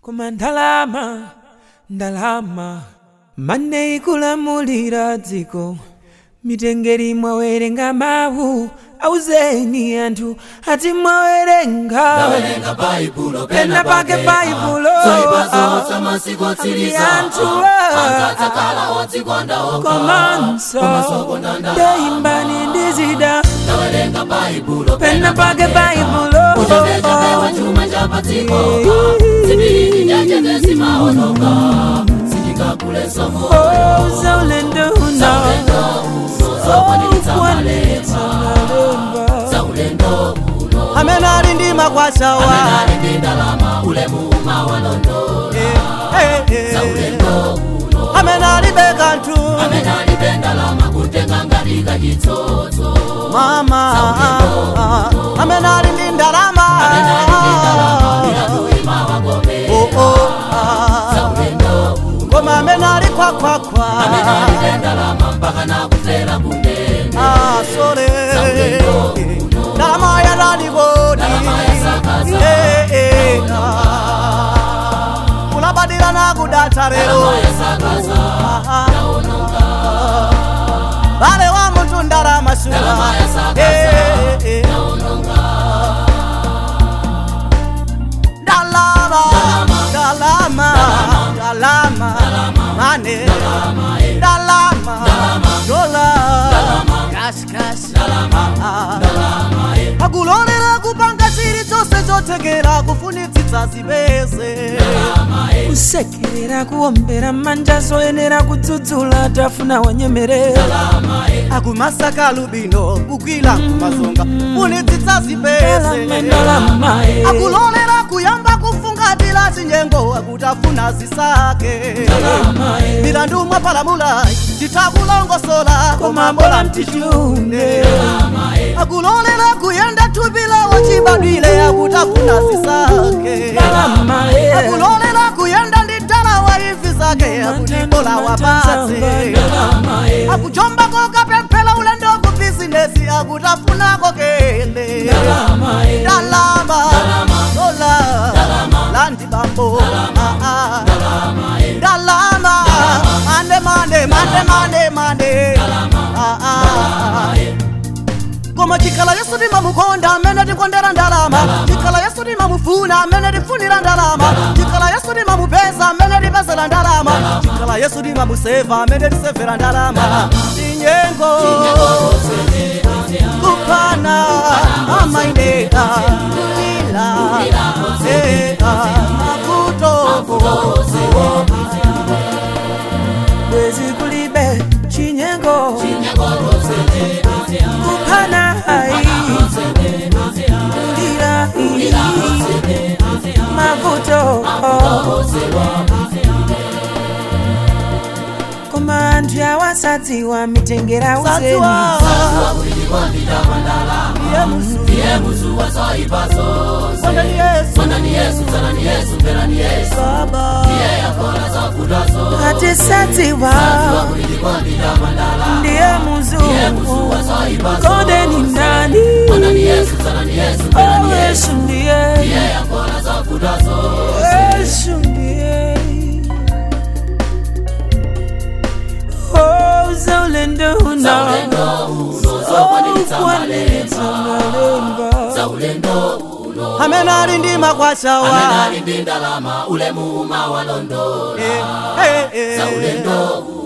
koma ndalama ndalama mane ikulamulira dziko mitengeri mwawerenga mawu auzeni anthu ati mwawerenga Ndawerenga baibulo pena pake baibulo zoipazo zamasiku otsiriza anthu anzatsakala odzikonda oka komanso ndeimbani ndizida ndawerenga baibulo pena pake baibulo uchetechepewa chuma chapatsiko zibiri nyanja zesimaonoka sindikakulesomo Oh, zaulendo uno zokwanilitsa Okwanilitsa malemba zaulendo uno amene ali ndi makwasawa amenali ndi ndalama ulemu umawalondo zaulendo uno amene alibe kanthu amenali ndi ndalama kutenga ngati kachitsotso mama amene ali ndi ndalama amenali ndi ndalama ilaluima wagome Oh, oh, ah. zaulendo uno koma amene ali khwakhwakhwa amenali ndi ndalama mpaka nakufera kundende Ah, sole ndalama yatalikodi Ndalama yasakaza. Eh, eh, ah. kulabadira nakudatha lero ndalama yasakaza yaononga vale wa munthu ndalama suka Ndalama yasakaza. Eh, eh, eh. yaononga ndalama ndalama ndalama mane ndalama dola kasikasi akulolera kupanga chilichonse chothekera kufunitsitsa zipeze kusekerera kuombera manja zoyenera kudzudzula tafuna wanyemerera akumasaka lubino kukwila kumazonga funitsitsa zipeze ndalama ndalama eh. akulolera kuyamba kufungatira zinyengo akutafuna zisake Ndalama, eh. milandu mwapalamula titakulongosola koma mbola mtichune akulolera kuyenda thupila wachibadwile akutafuna zisake ndalama eh. akulolera kuyenda ndi dala wa ivi zake akutibola wapatse ndalama eh. akujombako kapemphera ulendo ku bizinesi akutafunako kende ndalama eh. ndalama dola landi bambo Ah, ah. ndalama mande mande mande mande mande Ah, ah. koma chikhala yesu timamukonda amene tikondera ndalama chikhala yesu timamufuna amene tifunira ndalama chikhala yesu timamupeza amene tipezera ndalama chikhala yesu timamuseva amene tisevera ndalama tinyengo kuphana amaineka kulila ea makuto bwezi kulibe chinyengo kuphana hai kulira ii mavuto koma anthu awasadziwa mitengera uzeni saziwa iye musu iye muzuwa zoipazo kondani yesu sondani yesu zanani yesu mverani yesu baba iye yakola zofutazo atisadziwa kulilikondira mandala ndiye muzungu muzuwa zoipazo kondeni ndani sondani yesu zanani yesu Oh, mverani yesu yesu ndiye iye yakola zofutazo yesu ndiye Oh, zaulendo uno zaulendo uno zokwanilitsa ukwanilitsa malemba malemba zaulendo uno amene ali ndi makwasawa amenali ndi ndalama ulemu umawalondola Eh, eh, eh. zaulendo uno